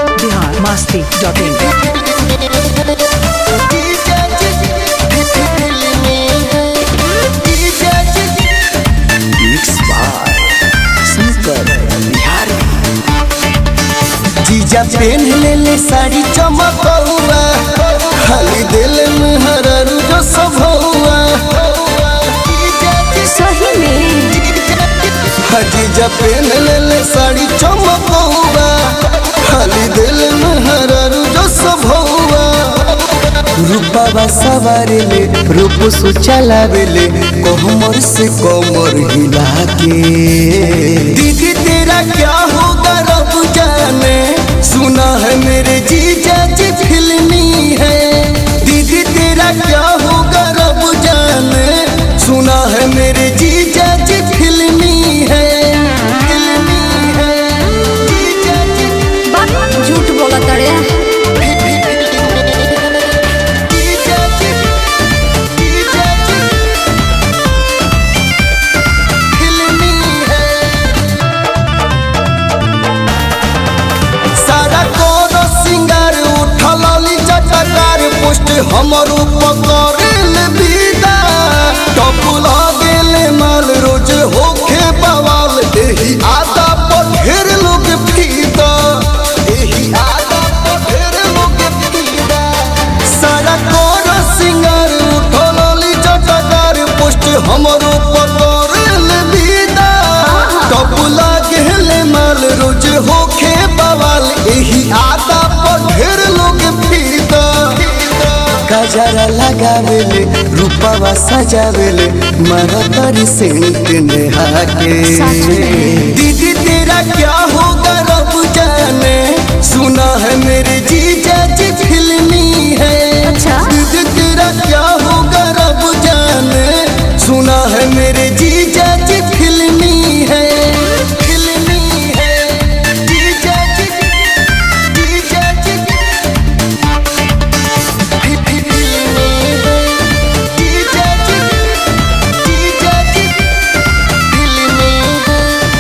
Bihar Masti dot in mix by Shankar Bihari जीजा पेन ले ले साड़ी चमकौआ खाली दिल में हररू जो सब हुआ सही में हाँ जीजा पेन ले ले साड़ी चमकौआ खाली दिल में हररू जो सब हुआ रूपा सवारे ले रूप सो चलावे ले कोमर से कोमर हिला के दीदी तेरा क्या होगा रब जाने सुना है मेरे जीजा जी फिल्मी है दीदी तेरा क्या होगा रब जाने सुना है मेरे जीजा जी फिल्मी है फिल्मी है जीजा जी बात झूठ बोला तड़े जीजा जी जीजा जी फिल्मी है सारा कोनो सिंगार उठल ली चटकार पुष्ट हमर उपकरेल विदा टपुल गेल माल रोज होखे बवाल एही आदा पर ढेर लोग फीदा एही आदा पर ढेर लोग फीदा सारा कोनो सिंगार उठल ली चटकार पुष्ट हमर उपकरेल विदा टपुला गेल माल रोज होखे बवाल एही आदा पर ढेर लोग फीदा गजरा लगावेले रूपवा सजावेले मरतरी सेंट नेहा के दीदी तेरा क्या होगा रब जाने सुना है मेरे जीजा जी फिल्मी है अच्छा। दीदी तेरा क्या होगा रब जाने सुना है मेरे जीजा जी फिल्मी है फिल्मी है जीजा जी जीजा जी फिल्मी है जीजा जी जीजा जी फिल्मी है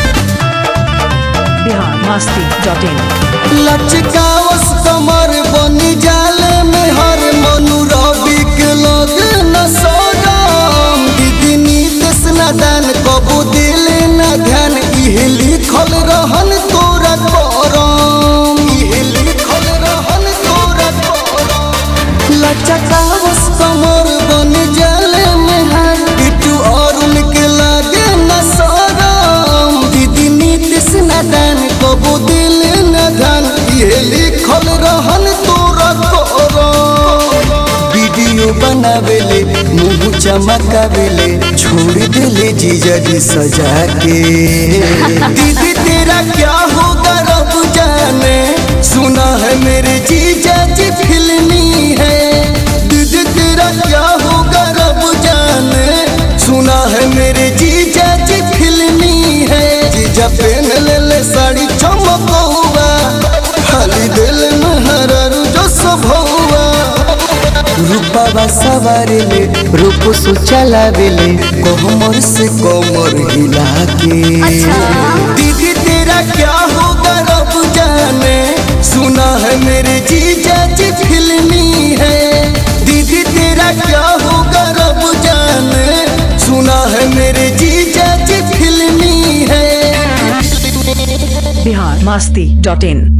बिहार मास्ती डॉट इन लचकावस कमर बनी जाले में हर मनु रवि के लग न सोराम दीदी नीतिश न दान कबू दिल न ध्यान इहे लिखल रहन तोरा करम इहे लिखल रहन तोरा करम लचकावस कमर बनी जाले में हर बिटू और उनके लागे न सोराम दीदी नीतिश न दान कबू दिल न ध्यान ये लिखल रहन तोरा करम वीडियो बनावेले मुंह चमकावेले छोड़ देले जीजा जी सजा के दीदी तेरा क्या होगा रब जाने सुना है मेरे जीजा जी फिल्मी है दीदी तेरा क्या होगा रब जाने सुना है मेरे जीजा जी फिल्मी है जीजा पेन ले ले साड़ी चमकौआ खाली दिल में हररू जो सब हुआ रूपा सवारे ले रूप सो चलावेले कोमर से कोमर हिला के अच्छा। दीदी तेरा क्या होगा रब जाने सुना है मेरे जीजा जी फिल्मी है दीदी तेरा क्या होगा रब जाने सुना है मेरे जीजा जी फिल्मी है बिहार मास्ती डॉट इन